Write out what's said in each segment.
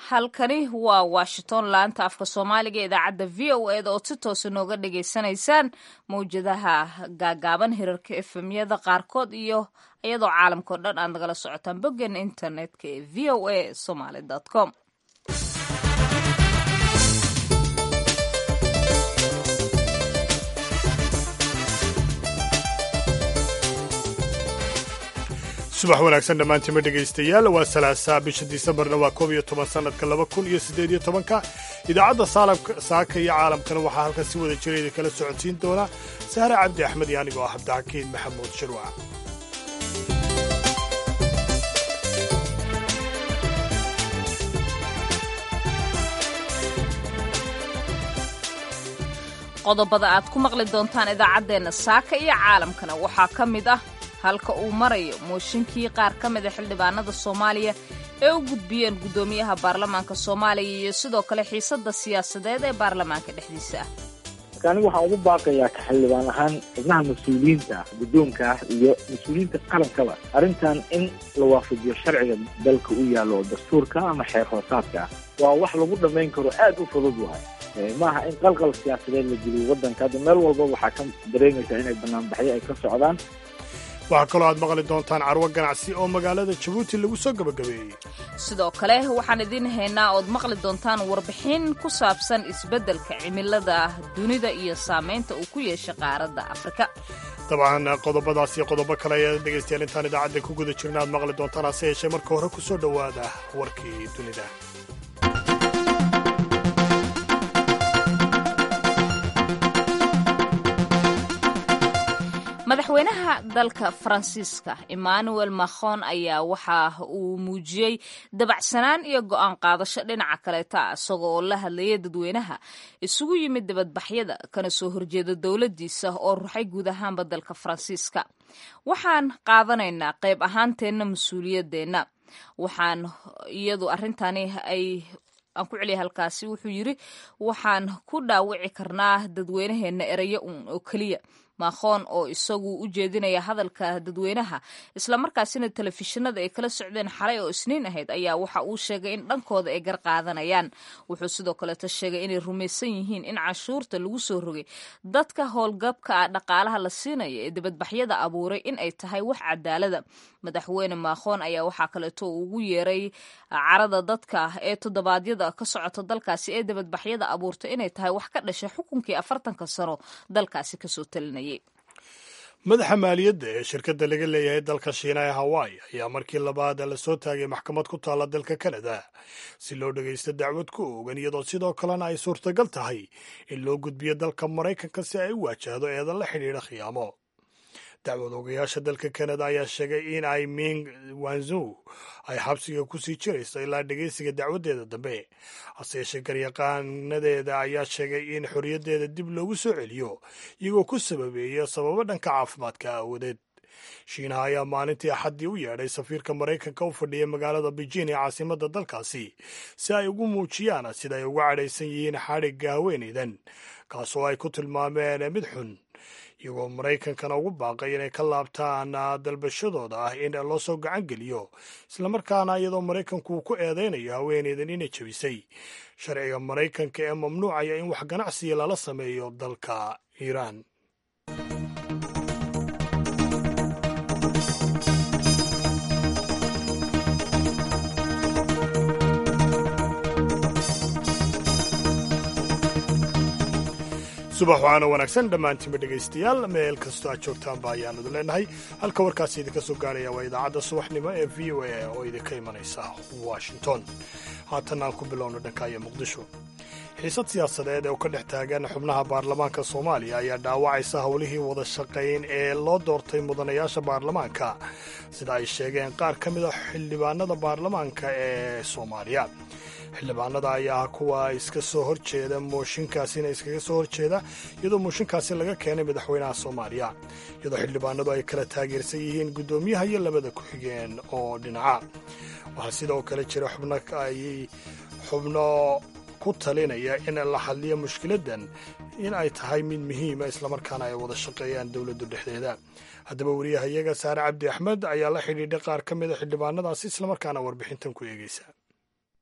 halkani waa washington laanta afka soomaaliga idaacadda v o eda oo si toosa nooga dhagaysanaysaan mawjadaha gaagaaban hirarka efemyada qaarkood iyo iyadoo caalamkao dhan aad nagala socotaan boggeena internetka ee v o a somaly com subax wanaagsan dhammaantiima dhegaystayaal waa salaasaa bisha disembarna waa koob iyo toban sannadka laba kun iyo siddeed iyo tobanka idaacadda saaka iyo caalamkana waxaa halkan si wada jira idin kala socodsiin doona sahre cabdi axmed iyo anigoo ah cabdixakiin maxamuud shirwac qodobada aad ku maqli doontaan idaacaddeenna saaka iyo caalamkana waxaa ka mid ah halka uu marayo mooshinkii qaar ka mida xildhibaanada soomaaliya ee u gudbiyeen guddoomiyaha baarlamaanka soomaaliya iyo sidoo kale xiisadda siyaasadeed ee baarlamaanka dhexdiisa ah marka anigu waxaan ugu baaqayaa ka xildhibaan ahaan xubnaha mas-uuliyiinta ah guddoonka ah iyo mas-uuliyiinta qalankaba arrintan in la waafajiyo sharciga dalka u yaallo oo dastuurka ama xeer hoosaadka ah waa wax lagu dhammayn karo aad u fudud wahay maaha in qalqal siyaasadeed la geliyo waddanka hadda meel walba waxaa ka dareemaysaa inay banaanbaxyo ay ka socdaan waxaa kaloo aad maqli doontaan carwo ganacsi oo magaalada jabuuti lagu soo gabagabeeyey sidoo kale waxaan idiin haynaa ood maqli doontaan warbixin ku saabsan isbeddelka cimilada dunida iyo saamaynta uu ku yeeshay qaaradda afrika dabcan qodobadaas iyo qodobo kale ayaad dhegaystayaal intaan idaacadda ku guda jirna aad maqli doontaan hase yeeshee marka hore ku soo dhowaada warkii dunida madaxweynaha dalka faransiiska emmanuel macron ayaa waxa uu muujiyey dabacsanaan iyo go'aan qaadasho dhinaca kaleeta isagoo oo la hadlayay dadweynaha isugu yimid dibadbaxyada kana soo horjeeda dowladdiisa oo ruxay guud ahaanba dalka faransiiska waxaan qaadanaynaa qayb ahaanteenna mas-uuliyadeenna waxaan iyadu arrintani ay aan ku celiya halkaasi wuxuu yidri waxaan ku dhaawici karnaa dadweynaheenna erayo un oo keliya maakhoon oo isagu u jeedinaya hadalka dadweynaha islamarkaasina telefishinada ay kala socdeen xalay oo isniin ahayd ayaa waxa uu sheegay in dhankooda ay gar qaadanayaan wuxuu sidoo kaleeta sheegay inay rumaysan yihiin in canshuurta lagu soo rogay dadka howlgabka ah dhaqaalaha la siinaya ee dibadbaxyada abuuray in ay tahay wax cadaalada madaxweyne maakhoon ayaa waxaa kaleeto uu ugu yeeray carada dadka ee toddobaadyada ka socota dalkaasi ee dibadbaxyada abuurtay inay tahay wax ka dhashay xukunkii afartanka sano dalkaasi kasoo talinaya madaxa maaliyadda ee shirkadda laga leeyahay dalka shiina ee hawaii ayaa markii labaad la soo taagay maxkamad ku taalla dalka kanada si loo dhagaysto dacwad ku oogan iyadoo sidoo kalena ay suurtagal tahay in loo gudbiyo dalka maraykanka si ay u waajahdo eedan la xidhiidha khiyaamo dacwad ogayaasha dalka kanada ayaa sheegay in ay ming wanzow ay xabsiga ku sii jirayso ilaa dhegaysiga dacwaddeeda dambe hase yeeshee garyaqaanadeeda ayaa sheegay in xorriyaddeeda dib loogu soo celiyo iyagoo ku sababeeya sababo dhanka caafimaadka aawadeed shiinaha ayaa maalintii axaddii u yeedhay safiirka maraykanka u fadhiyay magaalada beijing ee caasimadda dalkaasi si ay ugu muujiyaan sida ay uga cadhaysan yihiin xadhigga haweenaydan kaasoo ay ku tilmaameen mid xun iyagoo maraykankana ugu baaqay inay ka laabtaan dalbashadooda ah in loo soo gacan geliyo islamarkaana iyadoo maraykanku uu ku eedaynayo haweeneydan inay jebisay sharciga maraykanka ee mamnuucaya in wax ganacsiya lala sameeyo dalka iiraan subax waxaana wanaagsan dhammaantiinba dhegaystayaal meel kastoo aad joogtaanba ayaanu idin leenahay halka warkaasi idinka soo gaaraya waa idaacadda subaxnimo ee v o a oo idinka imanaysa washington haatan aan ku bilowno dhankaya muqdisho xiisad siyaasadeed ee u ka dhex taagan xubnaha baarlamaanka soomaaliya ayaa dhaawacaysa howlihii wada shaqayn ee loo doortay mudanayaasha baarlamaanka sida ay sheegeen qaar ka mid a xildhibaanada baarlamaanka ee soomaaliya xildhibaanada ayaa kuwa iska soo horjeeda mooshinkaasina iskaga soo horjeeda iyadoo mooshinkaasi laga keenay madaxweynaha soomaaliya iyadoo xildhibaanadu ay kala taageersan yihiin guddoomiyaha iyo labada ku-xigeen oo dhinaca waxaa sidoo kale jira xubno ay xubno ku talinaya in la hadliyo mushkiladan in ay tahay mid muhiima islamarkaana ay wada shaqeeyaan dowladdu dhexdeeda haddaba wariyahayaga saare cabdi axmed ayaa la xidhiidhay qaar ka mida xildhibaanadaasi islamarkaana warbixintan ku eegeysa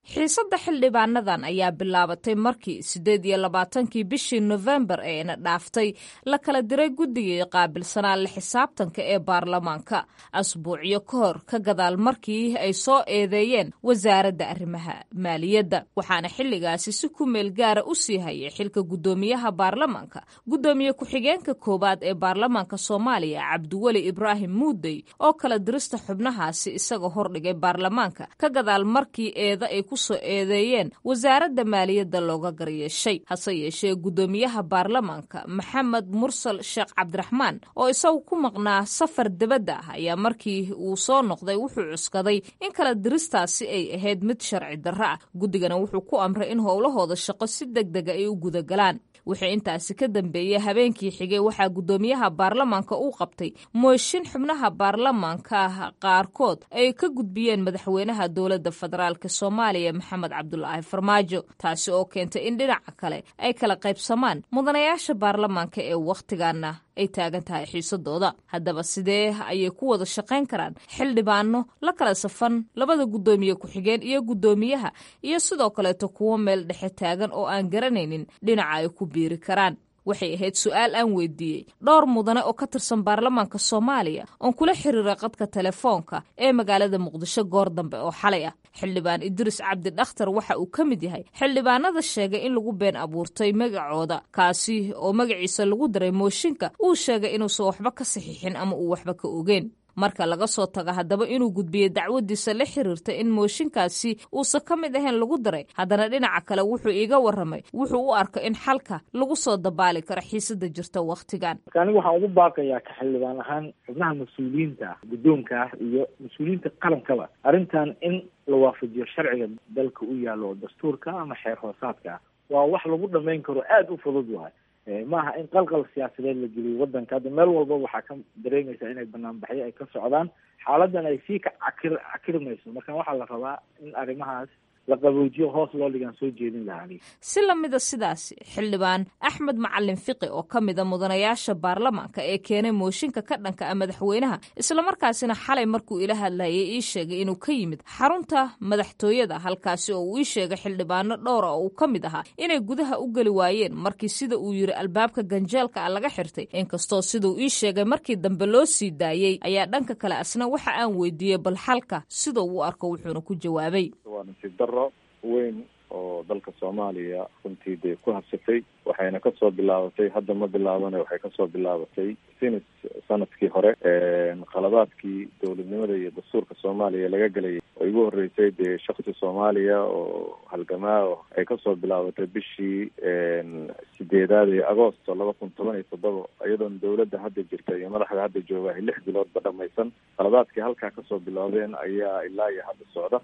xiisadda xildhibaanadan ayaa bilaabatay markii siddeed iyo labaatankii bishii nofembar eena dhaaftay la kala diray guddigii qaabilsanaa la xisaabtanka ee baarlamaanka asbuucyo ka hor ka gadaal markii ay soo eedeeyeen wasaaradda arrimaha maaliyadda waxaana xilligaasi si ku meel gaara u sii hayay xilka guddoomiyaha baarlamaanka guddoomiye ku-xigeenka koowaad ee baarlamaanka soomaaliya cabdiweli ibraahim muudey oo kala dirista xubnahaasi isaga hordhigay baarlamaanka ka gadaal markii eeda ay soo eedeeyeen wasaaradda maaliyadda looga garyeeshay hase yeeshee guddoomiyaha baarlamaanka maxamed mursal sheekh cabdiraxmaan oo isagu ku maqnaa safar debadda ah ayaa markii uu soo noqday wuxuu cuskaday in kala diristaasi ay ahayd mid sharci darro ah guddigana wuxuu ku amray in howlahooda shaqo si deg dega ay u gudagalaan wixii intaasi ka dambeeyey habeenkii xigay waxaa guddoomiyaha baarlamaanka uu qabtay mooshin xubnaha baarlamaanka qaarkood ay ka gudbiyeen madaxweynaha dowladda federaalk soomaaliya maxamed cabdulaahi farmaajo taasi oo keentay in dhinaca kale ay kala qaybsamaan mudanayaasha baarlamaanka ee wakhtigaana ay taagan tahay xiisadooda haddaba sidee ayay ku wada shaqayn karaan xildhibaano la kala safan labada guddoomiye ku-xigeen iyo guddoomiyaha iyo sidoo kaleeto kuwo meel dhexe taagan oo aan garanaynin dhinaca ay ku biiri karaan waxay ahayd su-aal aan weydiiyey dhowr mudane oo ka tirsan baarlamaanka soomaaliya oon kula xiriiray qadka telefoonka ee magaalada muqdisho goor dambe oo xalay ah xildhibaan idriis cabdi dhakhtar waxa uu ka mid yahay xildhibaanada sheegay in lagu been abuurtay magacooda kaasi oo magaciisa lagu daray mooshinka uu sheegay inuusan waxba ka saxiixin ama uu waxba ka ogeyn marka laga soo tago haddaba inuu gudbiyey dacwadiisa la xiriirta in mooshinkaasi uusan ka mid ahayn lagu daray haddana dhinaca kale wuxuu iiga warramay wuxuu u arko in xalka lagu soo dabaali karo xiisada jirta wakhtigan marka anigu waxaan ugu baaqayaa ka xildhibaan ahaan xubnaha mas-uuliyiinta ah guddoonka ah iyo mas-uuliyiinta qalankaba arrintan in la waafajiyo sharciga dalka u yaalo oo dastuurka ama xeer hoosaadka ah waa wax lagu dhamayn karo aada u fudud waay maaha in qalqal siyaasadeed la geliyo wadanka hadda meel walbaba waxaa ka dareemaysaa inay banaanbaxyo ay ka socdaan xaaladan ay sii ka cakir cakirmayso marka waxaa la rabaa in arrimahaas la qaboojiyo hoos loo dhigaan soo jeedin lahaa si lamida sidaasi xildhibaan axmed macalin fiqi oo ka mida mudanayaasha baarlamaanka ee keenay mooshinka ka dhanka ah madaxweynaha islamarkaasina xalay markuu ila hadlayay ii sheegay inuu ka yimid xarunta madaxtooyada halkaasi oo uu ii sheegay xildhibaano dhowra oo uu ka mid ahaa inay gudaha u geli waayeen markii sida uu yiri albaabka ganjeelka ah laga xirtay inkastoo siduu ii sheegay markii dambe loo sii daayey ayaa dhanka kale asna waxa aan weydiiyey bal xalka siduu u arko wuxuuna ku jawaabay daro weyn oo dalka soomaaliya runtii dee ku habsatay waxayna kasoo bilaabatay hadda ma bilaabane waxay kasoo bilaabatay sinis sanadkii hore qaladaadkii dowladnimada iyo dastuurka soomaaliya laga gelayay oo igu horeysay dee shaksi soomaaliya oo halgamaa oo ay kasoo bilaabatay bishii sideedaad ee agoosto laba kun toban iyo toddoba iyadoona dowladda hadda jirta iyo madaxda hadda jooga ay lix biloodba dhamaysan qaladaadkii halkaa kasoo bilaabeen ayaa ilaa iyo hadda socda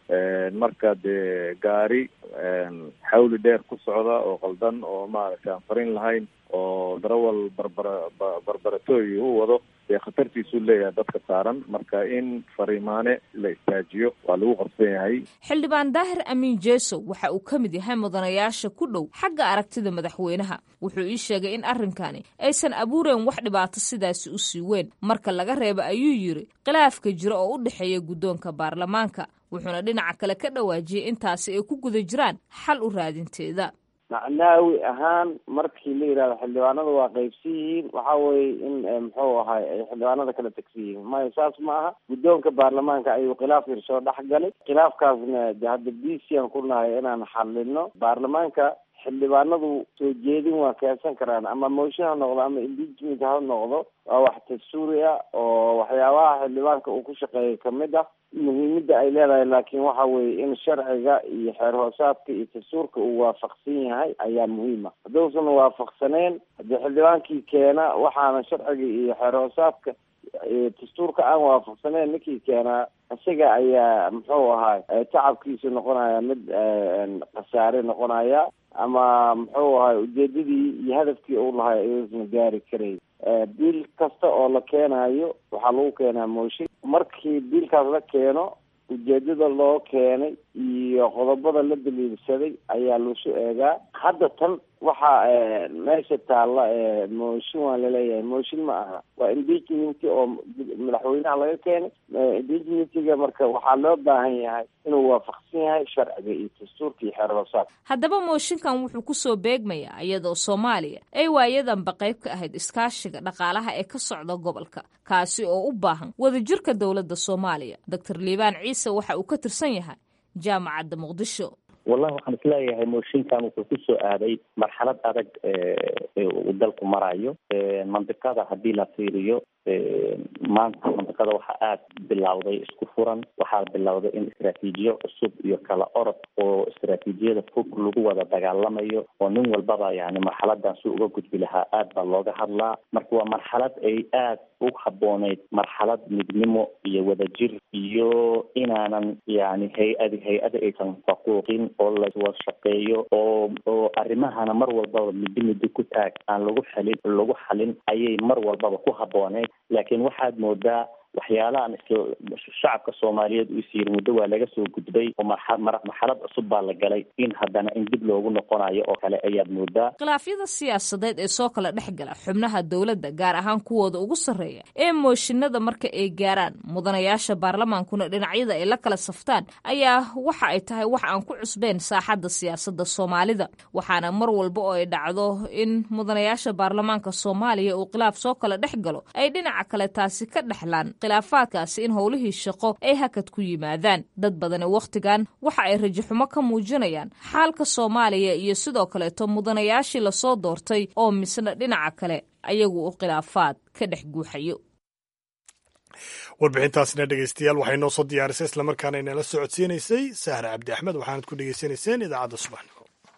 marka dee gaari xawli dheer ku socda oo qaldan oo maaragtay aan farin lahayn oo darawal barbara barbaratooyi u wado dee khatartiisuu leeyahay dadka saaran marka in fariimaane la istaajiyo waa lagu qabsan yahay xildhibaan daahir amiin jeesow waxa uu ka mid yahay mudanayaasha ku dhow xagga aragtida madaxweynaha wuxuu ii sheegay in arrinkani aysan abuureen wax dhibaato sidaasi u sii weyn marka laga reeba ayuu yiri khilaafka jira oo u dhexeeya guddoonka baarlamaanka wuxuuna dhinaca kale ka dhawaajiyey intaasi ay ku guda jiraan xal u raadinteeda macnaawi ahaan markii la yidhahdo xildhibaanada waa qaybsan yihiin waxa weye in muxuu ahay ay xildhibaanada kala tegsan yihiin maya saas ma aha guddoonka baarlamaanka ayuu khilaaf yar soo dhex galay khilaafkaasna de hadda b c aan ku nahay inaan xalino baarlamaanka xildhibaanadu soo jeedin waa keensan karaan ama mooshin ha noqdo ama impeachment ha noqdo waa wax dastuuri ah oo waxyaabaha xildhibaanka uu ku shaqeeya kamid ah muhiimada ay leedahay laakiin waxa weye in sharciga iyo xeer hoosaadka iyo dastuurka uu waafaqsan yahay ayaa muhiim ah hadduusan waafaqsaneen haddii xildhibaankii keena waxaana sharciga iyo xeer hoosaadka dastuurka aan waafaqsaneen ninkii keenaa isaga ayaa muxuu ahay tacabkiisu noqonaya mid khasaare noqonaya ama muxuu ahay ujeedadii iyo hadafkii uu lahay ayuusan gaari karayn biil kasta oo la keenayo waxaa lagu keenaa mooshin markii biilkaas la keeno ujeedada loo keenay iyo qodobada la daliilsaday ayaa lasu eegaa hadda tan waxaa meesha taalla mooshin waa laleeyahay mooshin ma aha waa impeachment oo madaxweynaha laga keenay impeachmentiga marka waxaa loo baahan yahay inuu waafaqsan yahay sharciga iyo dastuurka iyo xeerhoosaad haddaba mooshinkan wuxuu kusoo beegmayaa iyadoo soomaaliya ay waayadanba qayb ka ahayd iskaashiga dhaqaalaha ee ka socda gobolka kaasi oo u baahan wadajirka dowladda soomaaliya doctor liibaan ciise waxa uu ka tirsan yahay jaamacadda muqdisho wallahi waxaan isleeyahay mooshinkan wuxuu kusoo aaday marxalad adag uu dalku marayo mandiqada haddii la fiiriyo maanta mandiqada waxaa aada bilowday isku furan waxaa bilowday in istraatiijiyo cusub iyo kala orod oo istraatiijiyada fog lagu wada dagaalamayo oo nin walbaba yani marxaladan si uga gudbi lahaa aad baa looga hadlaa marka waa marxalad ay aad u habooneyd marxalad midnimo iyo wadajir iyo inaanan yani hay-adi hay-ada aysan faquuqin oo lawada shaqeeyo oo oo arrimahana mar walbaba middo middo ku taag aan lagu xalin lagu xalin ayay mar walbaba ku habooneyd laakiin waxaad moodaa waxyaalahan shacabka soomaaliyeed uu is yiri muddo waa laga soo gudbay oo marxalad cusub baa la galay in haddana in dib loogu noqonayo oo kale ayaad moodaa khilaafyada siyaasadeed ee soo kala dhex gala xubnaha dowladda gaar ahaan kuwooda ugu sarreeya ee mooshinada marka ay gaaraan mudanayaasha baarlamaankuna dhinacyada ay la kala saftaan ayaa waxa ay tahay wax aan ku cusbeen saaxadda siyaasadda soomaalida waxaana mar walba oo ay dhacdo in mudanayaasha baarlamaanka soomaaliya uu khilaaf soo kala dhex galo ay dhinaca kale taasi ka dhexlaan khilaafaadkaasi in howlihii shaqo ay hakad ku yimaadaan dad badani wakhtigan waxa ay rajaxumo ka muujinayaan xaalka soomaaliya iyo sidoo kaleeto mudanayaashii lasoo doortay oo misna dhinaca kale ayagu u khilaafaad ka dhex guuxayo warbixintaasina dhegeystayaal waxay noo soo diyaarisay islamarkaana inala socodsiinaysay sahra cabdi axmed waxaanad ku dhegeysanayseen idaacadda subaxnimo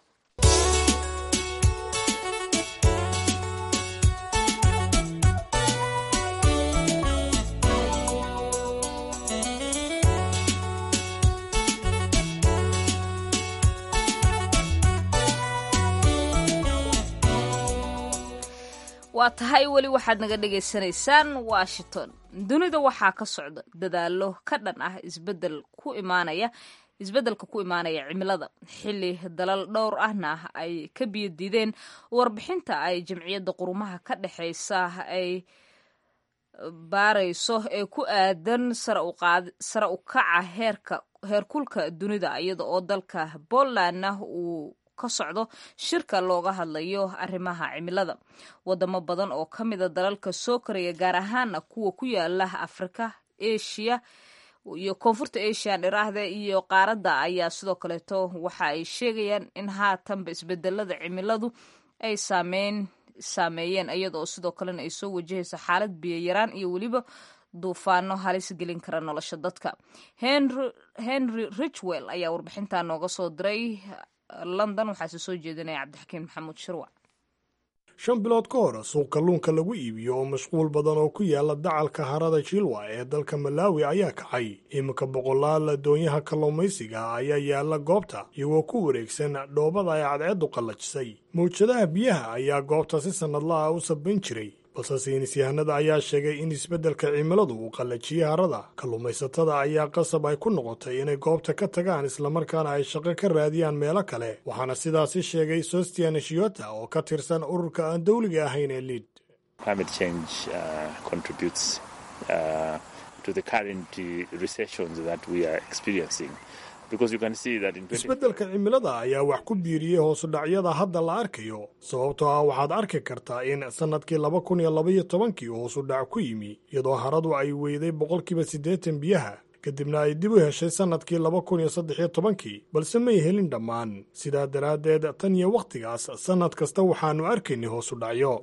waa tahay weli waxaad naga dhagaysanaysaan washington dunida waxaa ka socda dadaallo ka dhan ah isbedel ku imaanaya isbeddelka ku imaanaya cimilada xilli dalal dhowr ahna ay ka biyo diideen warbixinta ay jamciyadda qurumaha ka dhexaysa ay baarayso ee ku aadan sare u kaca heerka heerkulka dunida iyada oo dalka polandna uu ka socdo shirka looga hadlayo arrimaha cimilada wadamo badan oo ka mida dalalka soo koraya gaar ahaana kuwa ku yaala afrika asia iyo koonfurta asian iraahda iyo qaaradda ayaa sidoo kaleeto waxa ay sheegayaan in haatanba isbedelada cimiladu ay saameyn saameeyeen iyadaoo sidoo kalena ay soo wajahayso xaalad biyoyaraan iyo weliba duufaano halis gelin kara nolosha dadka henry richwell ayaa warbixintaa nooga soo diray london waxaase soo jeedinaya cabdixakiin maxamuud shirwac shan bilood ka hor suuq kalluunka lagu iibiyo oo mashquul badan oo ku yaala dacalka harada jilwa ee dalka malaawi ayaa kacay iminka boqolaal doonyaha kalluumaysiga ayaa yaala goobta iyagoo ku wareegsan dhoobada ay cadceeddu qallajisay mawjadaha biyaha ayaa goobta si sannadlaha u sabayn jiray balse saynisyahanada ayaa sheegay in isbeddelka cimiladu uu qallajiyey harada kalluumaysatada ayaa qasab ay ku noqotay inay goobta ka tagaan islamarkaana ay shaqo ka raadiyaan meelo kale waxaana sidaasi sheegay sostian shiota oo ka tirsan ururka aan dowliga ahayn ee liid isbeddelka cimilada ayaa wax ku biiriyey hoosudhacyada hadda la arkayo sababtoo ah waxaad arki kartaa in sannadkii laba kun iyo labaiyo tobankii hoosudhac ku yimi iyadoo haradu ay weyday boqolkiiba siddeetan biyaha kadibna ay dib u heshay sannadkii laba kun iyo saddexiyo tobankii balse may helin dhammaan sidaa daraaddeed tan iyo wakhtigaas sannad kasta waxaannu arkaynay hoosudhacyo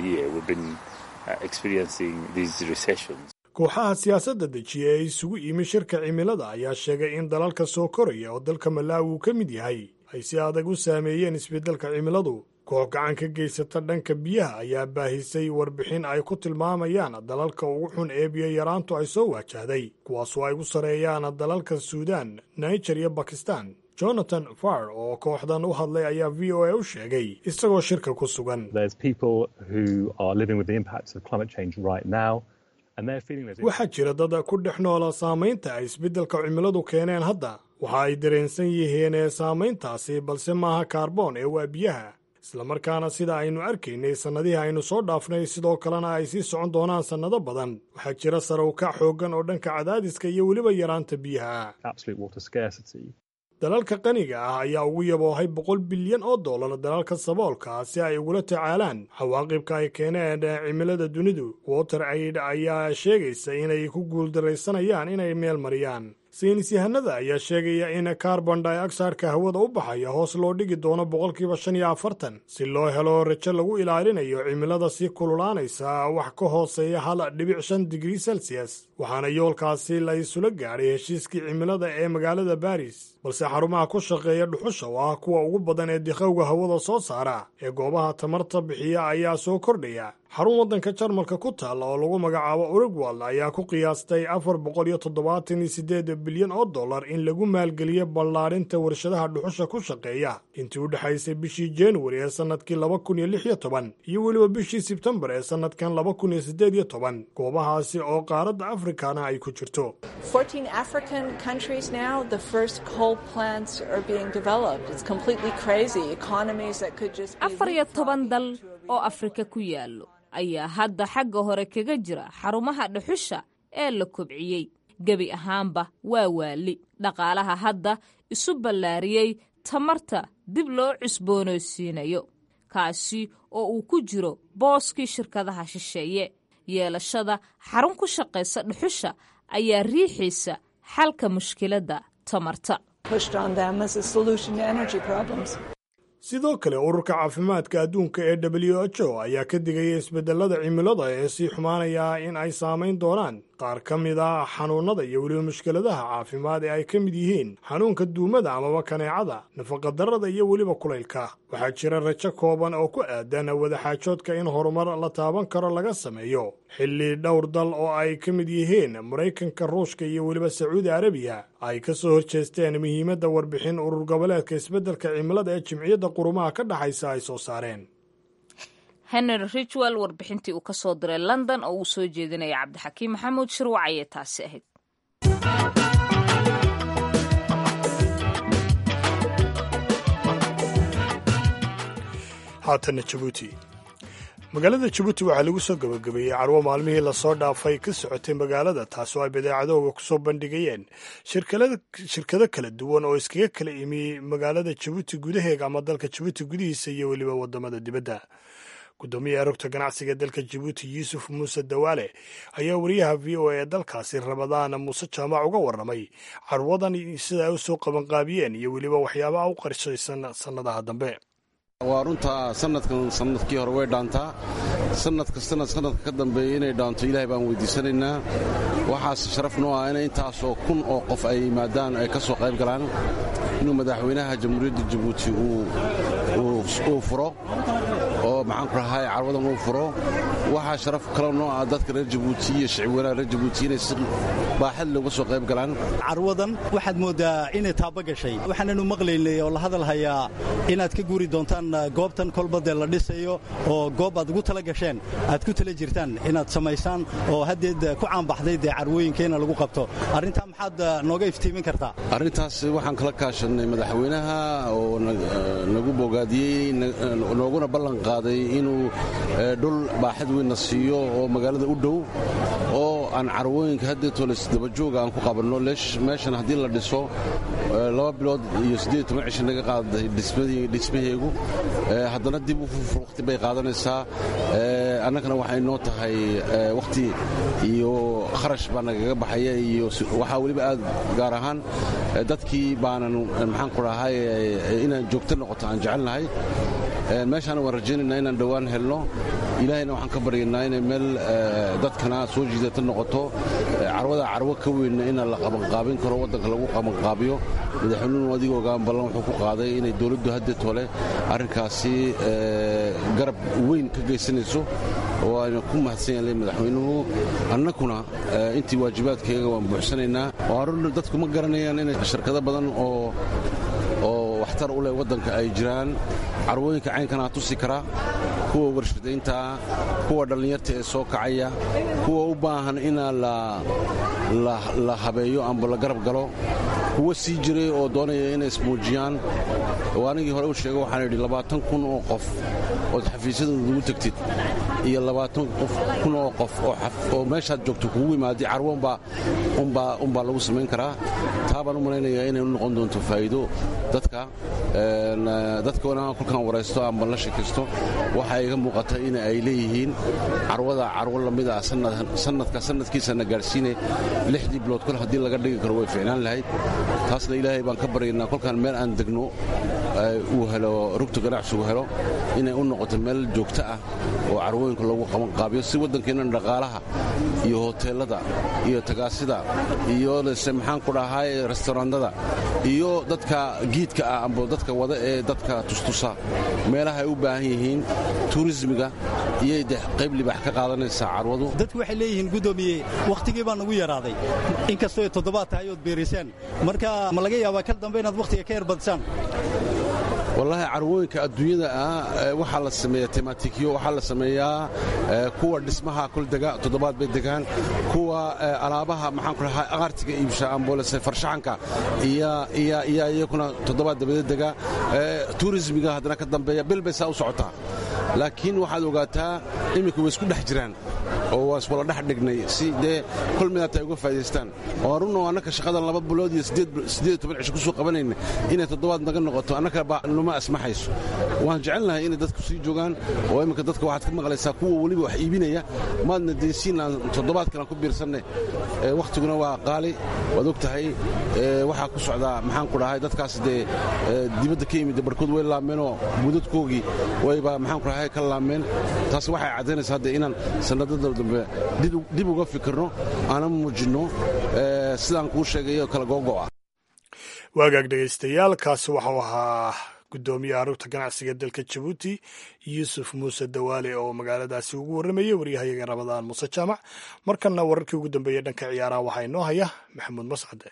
kooxaha siyaasadda dejiya ee isugu yimi shirka cimilada ayaa sheegay in dalalka soo koraya oo dalka malaawi uu ka mid yahay ay si adag u saameeyeen isbeddelka cimiladu koox gacan ka geysata dhanka biyaha ayaa baahisay warbixin ay ku tilmaamayaan dalalka ugu xun ee biyo yaraantu ay soo waajahday kuwaasoo ay u sareeyaan dalalka suudaan niger iyo bakistan jonathan far oo kooxdan u hadlay ayaa v o a u sheegay isagoo shirka ku sugan waxaa jira dad ku dhex noola saamaynta ay isbeddelka cimiladu keeneen hadda waxa ay dareensan yihiin ee saamayntaasi balse maaha kaarboon ee waa biyaha islamarkaana sida aynu arkaynay sannadihii aynu soo dhaafnay sidoo kalena ay sii socon doonaan sannado badan waxaa jira sare u kac xooggan oo dhanka cadaadiska iyo weliba yaraanta biyaha dalalka qaniga ah ayaa ugu yaboohay boqol bilyan oo dollar dalalka saboolka si ay ugula tacaalaan cawaaqibka ay keeneen cimilada dunidu water aid ayaa sheegaysa inay ku guuldaraysanayaan inay meel mariyaan saynis yahanada ayaa sheegaya in carbon dioxideka hawada u baxaya hoos loo dhigi doono boqolkiiba shan iyo afartan si loo helo rajo lagu ilaalinayo cimilada sii kululaanaysa wax ka hooseeya hal dhibic shan digrii celsius waxaana yoolkaasi la isula gaadhay heshiiskii cimilada ee magaalada baris balse xarumaha ku shaqeeya dhuxusha oo ah kuwa ugu badan ee dikhowga hawada soo saara ee goobaha tamarta bixiya ayaa soo kordhaya xarun waddanka jarmalka ku taalla oo lagu magacaabo urugwal ayaa ku qiyaastay afar boqol iyo toddobaatan iyo siddeed bilyan oo dollar in lagu maalgeliyo ballaadhinta warshadaha dhuxusha ku shaqeeya intii u dhexaysay bishii januari ee sannadkii laba kun iyo lix iyo toban iyo weliba bishii sebtembar ee sannadkan laba kun iyo siddeed iyo toban goobahaasi oo qaaradda afrikana ay ku jirto afar iyo toban dal oo afrika ku yaallo ayaa hadda xagga hore kaga jira xarumaha dhuxusha ee la kobciyey gebi ahaanba waa waali dhaqaalaha hadda isu ballaariyey tamarta dib loo cusboonaysiinayo kaasi oo uu ku jiro booskii shirkadaha shisheeye yeelashada xarun ku shaqaysa dhuxusha ayaa riixaysa xalka mushkiladda tamarta sidoo kale ururka caafimaadka adduunka ee w h o ayaa ka digaya isbedelada cimilada ee sii xumaanaya in ay saamayn doonaan qaar ka mid a xanuunnada iyo weliba mushkiladaha caafimaad ee ay ka mid yihiin xanuunka duumada amaba kaneecada nafaqadarrada iyo weliba kulaylka waxaa jira rajo kooban oo ku aadan wadaxaajoodka in horumar la taaban karo laga sameeyo xilli dhowr dal oo ay ka mid yihiin maraykanka ruushka iyo weliba sacuudi arabiya ay ka soo horjeesteen muhiimadda warbixin urur goboleedka isbeddelka cimilada ee jimciyadda qurumaha ka dhexaysa ay soo saareen henry ridgwell warbixintii uu ka soo diray london oo uu soo jeedinaya cabdixakiim maxamuud shirwac ayay taasi ahayd haatanna jabuuti magaalada jabuuti waxaa lagu soo gabagabeeyey carwo maalmihii lasoo dhaafay ka socotay magaalada taas oo ay badeecadooga kusoo bandhigayeen shirkado kala duwan oo iskaga kala imi magaalada jabuuti gudaheega ama dalka jabuuti gudihiisa iyo weliba wadamada dibadda gudoomiyaha rogta ganacsiga dalka jabuuti yuusuf muuse dawaale ayaa wariyaha v o a ee dalkaasi ramadaan muuse jaamac uga warramay carwadan sida ay u soo qabanqaabiyeen iyo weliba waxyaabaha u qarshaysan sannadaha dambe waa runtaa sanadkan sanadkii hore way dhaantaa sanad kastana sanadka ka dambeeya inay dhaanto ilaahay baan weydiisanaynaa waxaase sharaf noo ah in intaasoo kun oo qof ay yimaadaan ay ka soo qayb galaan inuu madaxweynaha jamhuuriyadda jabuuti uu furo oo maxaanku rahay carwadan uu furo waxaa sharaf kale noo ah dadka reer jabuuti iyo shicibweynaha reer jabuuti inay si baaxad looga soo qayb galaan carwadan waxaad mooddaa inay taaba gashay waxaananu maqlaynay oo la hadal hayaa inaad ka guuri doontaan goobtan kolba dee la dhisayo oo goob aad ugu tala gasheen aad ku tala jirtaan inaad samaysaan oo haddeed ku caanbaxday dee carwooyinkeena lagu qabto arrintaa maxaad nooga iftiimin kartaa arrintaas waxaan kala kaashannay madaxweynaha oo nagu bogaadiyey nooguna ballan qaaday inuu dhul baaxad weynna siiyo oo magaalada u dhow oo aan carwooyinka haddeetoles dabajooga aan ku qabanno meeshan haddii la dhiso laba bilood iyo siddeed toban cisho naga qaaday dhismaheegu haddana dib wakhti bay qaadanaysaa annagana waxay noo tahay wakhti iyo kharash baa nagaga baxaya iyo waxaa weliba aad gaar ahaan dadkii baanan maxaanku dhahay inaan joogto noqoto aan jecelnahay meeshaana waan rajaynaynaa inaan dhowaan helno ilaahayna waxaan ka baryaynaa inay meel dadkana soo jiidata noqoto carwada carwo ka weynna inaan la qabanqaabin karo waddanka lagu qabanqaabiyo madaxweynuhu adiga ogaan ballan wuxuu ku qaaday inay dowladdu haddeetole arrinkaasi garab weyn ka geysanayso oo ayna ku mahadsan yahay madaxweynuhu annakuna intii waajibaadkayaga waan buuxsanaynaa oo arun dadku ma garanayaan inay shirkado badan oo oo waxtar u leh waddanka ay jiraan carwooyinka caynkanaa tusi karaa kuwa warshadayntaa kuwa dhallinyarta ee soo kacaya kuwa u baahan inaa la habeeyo amba la garab galo kuwa sii jiray oo doonaya inay ismuujiyaan oo anigii hore u sheega waxaan idhi labaatan kun oo qof ood xafiisyadooda ugu tegtid iyo labaatan kun oo qof oo meeshaad joogto kugu imaadi carwo unbaa lagu samayn karaa taa baan u malaynayaa inay u noqon doonto faa'iido dadka dadkoona kolkaan waraysto amba la sheekaysto waxaa iga muuqata in ay leeyihiin carwada carwo lamida sanadka sanadkiisana gaadhsiine lixdii bilood kol haddii laga dhigi karo way ficnaan lahayd taasna ilaahay baan ka baryaynaa kolkaan meel aan degno uu helo rugta ganacsigu helo inay u noqoto meel joogto ah oo carwooyinka lagu qabanqaabiyo si waddankeenna dhaqaalaha iyo hoteellada iyo tagaasida iyo lese maxaan ku dhahay restaurandada iyo dadka giidka ah amba dadka wada ee dadka tustusa meelaha ay u baahan yihiin turismiga iyay de qayb libax ka qaadanaysaa carwadu dadku waxay leeyihiin guddoomiye wakhtigii baa nagu yaraaday inkastoo ay toddobaad tahay ood beerisaan marka ma laga yaabaa kal dambe inaad wakhtiga ka yarbadisaan wallaahi carwooyinka adduunyada ah waxaa la sameeyaa tematikiyo waxaa la sameeyaa kuwa dhismaha kol dega toddobaad bay degaan kuwa alaabaha maxaan ku dhahay aqaartiga iibsha amboolese farshaxanka iyo iyakuna toddobaad dabadeed dega turismiga haddana ka dambeeya bil bay saa u socotaa laakiin waxaad ogaataa iminka way isku dhex jiraan oo waa iswala dhex dhignay si dee kol midaata ay uga faa'idaystaan oo runno annaka shaqadan laba bilood iyo siddeed toban cisho ku soo qabanayna inay toddobaad naga noqoto annaka numa asmaxayso waan jecelnahay inay dadku sii joogaan oo imminka dadka waxaad ka maqlaysaa kuwa weliba wax iibinaya maadna deensiin aan toddobaadkan aan ku biirsanne wakhtiguna waa qaali waad og tahay waxaa ku socdaa maxaan ku dhahay dadkaas dee dibadda ka yimid barhkood way laameenoo budadkoogii wayba maxaan ku dhahay ka laameen taas waxay caddaynaysaa hadde inaan sannadada dambe dib uga fikirno aanan muujinno sidaan kuu sheegayo kala googo'a waagaag dhegaystayaal kaasi waxau ahaa guddoomiyaha rugta ganacsiga dalka jabuuti yuusuf muuse dawaale oo magaaladaasi ugu warramayay waryahayaga rabadaan muuse jaamac markanna wararkii ugu dambeeyey dhanka ciyaaraha waxaa inoo haya maxamuud mascade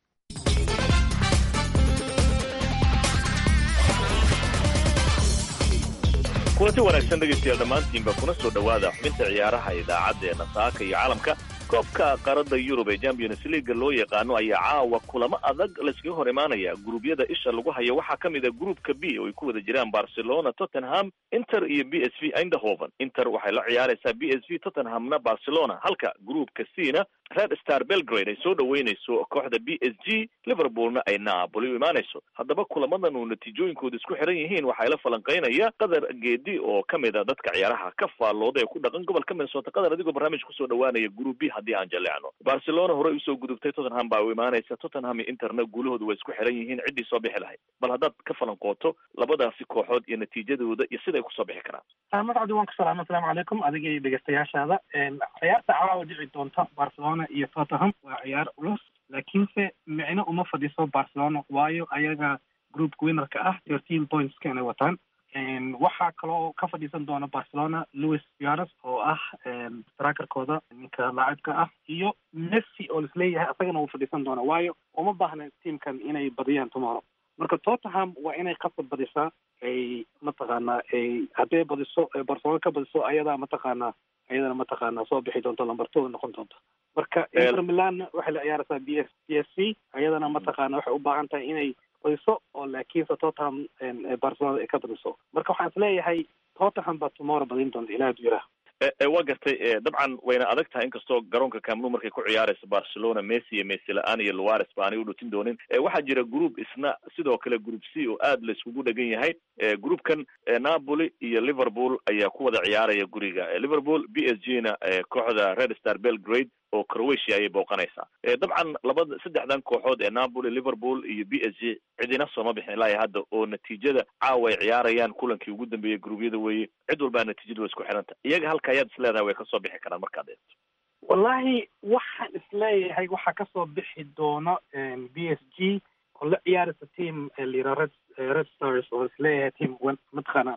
kulanti wanaagsan dhegaystayaal dhammaantiinba kuna soo dhowaada xubinta ciyaaraha idaacaddeena saaka iyo caalamka koobka qaarada yurub ee champions leaga loo yaqaano ayaa caawa kulamo adag layskaga hor imaanaya guruubyada isha lagu hayo waxaa ka mid a gruupka b oo ay ku wada jiraan barcelona tottenham inter iyo b s v eindhoven inter waxay la ciyaaraysaa b s v tottenhamna barcelona halka gruupka c na red star belgrade ay soo dhoweynayso kooxda b s g liverpoolna ay naapoli u imaanayso haddaba kulamadan uu natiijooyinkooda isku xiran yihiin waxaa la falanqaynaya qadar geedi oo ka mid a dadka ciyaaraha ka faallooda ee ku dhaqan gobolka minnesota qadar adigoo barnaamij kusoo dhowaanaya group b haddii aan jaleecno barcelona horey usoo gudubtay tottenham baa u imaanaysa tottenham iyo interna guulahooda way isku xiran yihiin ciddii soo bixi lahayd bal haddaad ka falanqooto labadaasi kooxood iyo natiijadooda iyo siday kusoo bixi karaan magacdi waan ku salaama asalaamu calaykum adiga iyo dhegeystayaashaada ciyaarta caawa dhici doonta barcelona iyo tottenham waa ciyaar culus laakiinse micno uma fadhiso barcelona waayo ayaga groupka winnerka ah thirteen pointska inay wataan waxaa kaloo ka fadhiisan doona barcelona louis suarez oo ah straakerkooda ninka laacibka ah iyo messi oo lisleeyahay asagana wuu fadhiisan doona waayo uma baahna tiamkan inay badiyaan tomorrow marka tottenham waa inay qasab badisaa ay mataqaanaa ay hadday badiso barcelona ka badiso ayadaa mataqaanaa ayadana mataqaanaa soo bixi doonto lamber two noqon doonto marka inter milan waxay la ciyaaraysaa b s b s c ayadana mataqaana waxay u baahan tahay inay badiso oo laakiinse tottenham barcelona ay ka badiso marka waxaan isleeyahay tottenham baa tomorrow badin doonta ilaah du yiraah waa gartay dabcan wayna adag tahay inkastoo garoonka camnu markay ku ciyaarayso barcelona messi iyo messi la-aan iyo luares ba aanay u dhutin doonin waxaa jira group isna sidoo kale group c oo aad la iskugu dhegan yahay groupkan napoli iyo liverpool ayaa ku wada ciyaaraya guriga liverpool b s g na kooxda red star belgrade oo croatia ayay booqanaysaa dabcan labada saddexdan kooxood ee napoli liverpool iyo b s g cidina sooma bixin ilaa hadda oo natiijada caawa ay ciyaarayaan kulankii ugu dambeeyey gruubyada weeye cid walbaa natiijada way isku xiranta iyaga halka ayaad isleedahay way kasoo bixi karaan markaad eegto wallahi waxaan isleeyahay waxaa kasoo bixi doona b s g oo la ciyaaraysa team lira red red stars oo isleeyahay team mataqaana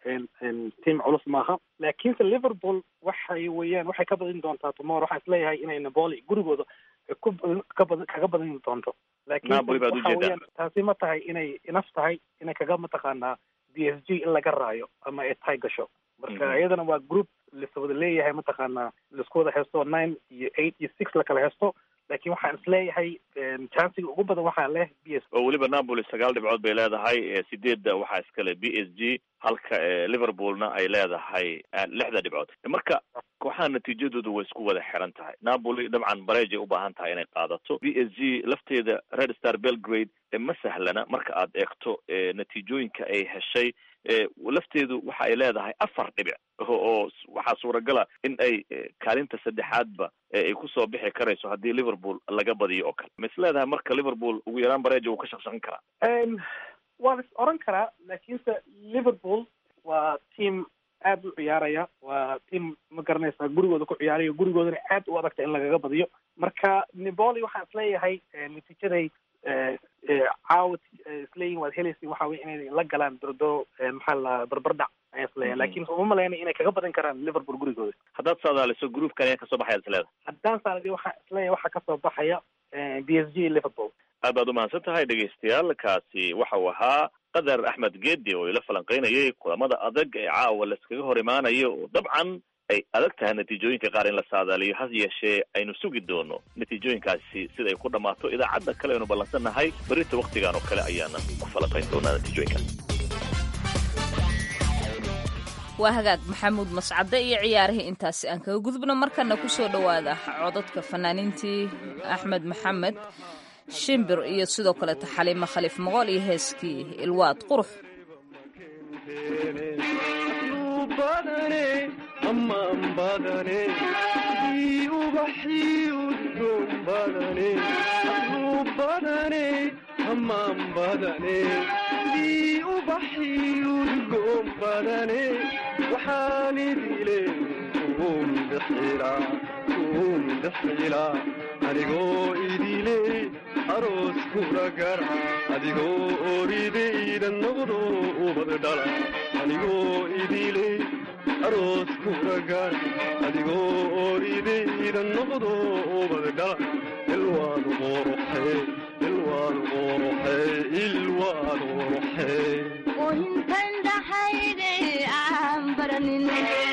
team culus maaha laakiinse liverpool waxay weeyaan waxay ka badin doontaa tomorrow waxaan isleeyahay inay napoli gurigooda ku kabad kaga badin doonto laakiin waxa weeyaan taasi ma tahay inay inaf tahay inay kaga mataqaanaa b s g in laga raayo ama ay tay gasho marka iyadana waa group laswada leeyahay mataqaanaa laisku wada haysto nine iyo eight iyo six lakala haysto laakiin waxaan isleeyahay chansiga ugu badan waxaa leh b s oo weliba napoli sagaal dhibcood bay leedahay sideedda waxaa iskale b s g halka liverpoolna ay leedahay lixda dhibcood marka kooxaha natiijadooda way isku wada xiran tahay napoli dabcan bareejay u baahan tahay inay qaadato b s g lafteeda red star belgrade ma sahlana marka aad eegto natiijooyinka ay heshay lafteedu waxa ay leedahay afar dhibic oo waxaa suuragala in ay kaalinta saddexaadba ay kusoo bixi karayso haddii liverpool laga badiyo oo kale ma is leedahay marka liverpool ugu yaraan bareeja wuu ka shaqshaqan karaa waa is oran karaa laakiinse liverpool waa team aad u ciyaaraya waa team ma garanaysaa gurigooda ku ciyaaraya gurigoodana aad u adagta in lagaga badiyo marka niboli waxaan isleeyahay natiijaday caawad isleeyihin waad helaysa waxa wey inay la galaan dordoro maxaa la barbardhac ayaan isleeyahay lakin uma malaynay inay kaga badan karaan liverpool gurigooda haddaad saadaaliso groupkan ayaa kasoo baxaya isleeda haddaan saadali waxaan isleeyahay waxaa kasoo baxaya b s g liverpool aad baad umahadsan tahay dhegaystayaal kaasi waxa uu ahaa qadar axmed geedi oo ila falanqeynayay kulamada adag ee caawa laiskaga hor imaanayo oo dabcan ay adag tahay natiijooyinka qaar in la saadaaliyo has yeeshee aynu sugi doono natiijooyinkaasi sida ay ku dhammaato idaacadda kale aynu ballansannahay berita waktigan oo kale ayaana ku falanqayn doonaa natiijooyinkaas waa hagaag maxamuud mascade iyo ciyaarihii intaasi aan kaga gudubno markana kusoo dhowaada codadka fanaaniintii axmed maxamed shimbir iyo sidoo kaleeto xaliimo khaliif moqool iyo heeskii ilwaad qurux anigoo idile aroos kula gara adigoo oridayda noqdo ubad dhala anigoo idile aroos kula gara adigoo oridayda noqdo ubad dhala ilwaad quruxe ilwaad quruxe ilwaad quruxe intan dhaxayde aan baranin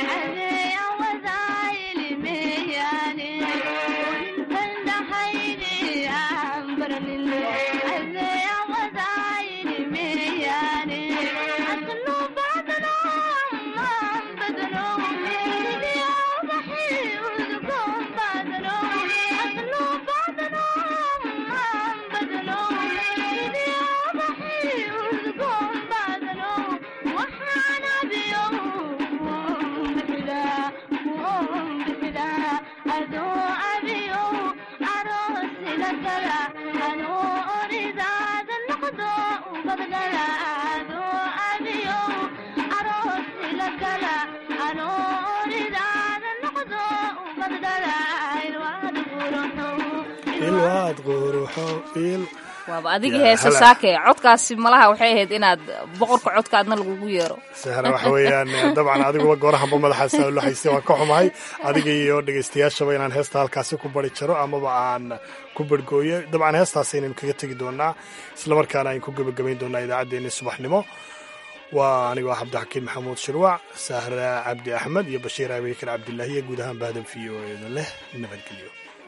waaba adiga heese saake codkaasi malaha waxay ahayd inaad boqorka codkaadna lagugu yeero sahra waxa weeyaan dabcan adiguba goorahanba madaxaasa lo hayste waan ka xumahay adiga iyo dhegaystayaashaba inaan heesta halkaasi ku bari jaro amaba aan ku barhgooyo dabcan heestaas aynan kaga tegi doonaa islamarkaana ayn ku gebagabayn doonaa idaacaddeenni subaxnimo waa anigoo ah cabdixakiin maxamuud shirwac sahra cabdi axmed iyo bashiir abeykar cabdilaahi iyo guud ahaan bahdan v o eeda leh nabadgelyo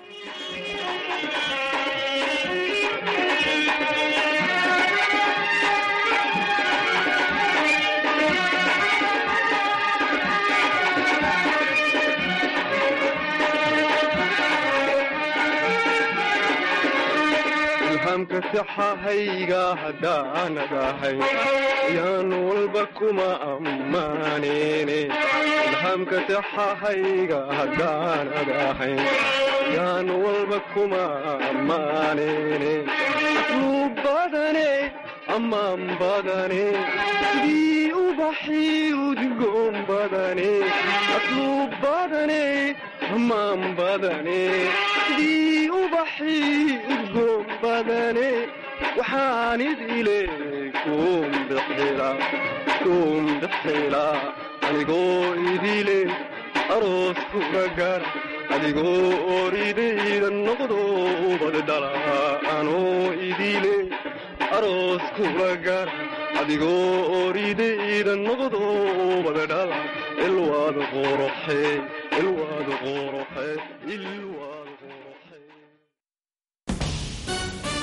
ilhaamka saxahayga haddaanadahay yaan walba kuma ammaanene ilhaamka saxahayga haddaanadahay yaan walba kuma ammaanene asluu badane ammaan badane sidii ubaxii udgoon badane asluu badane ammaan badane sidii ubaxii udgoon badane waxaan idile kuun bixila kuun bixila anigoo idile aroos kula gara adigoo oridayda noqdo ubad dhala anoo idile aroos kula gara adigoo oridayda noqdo wada dhala ilwaad qoroxe ilwaad qoroxe ilwaad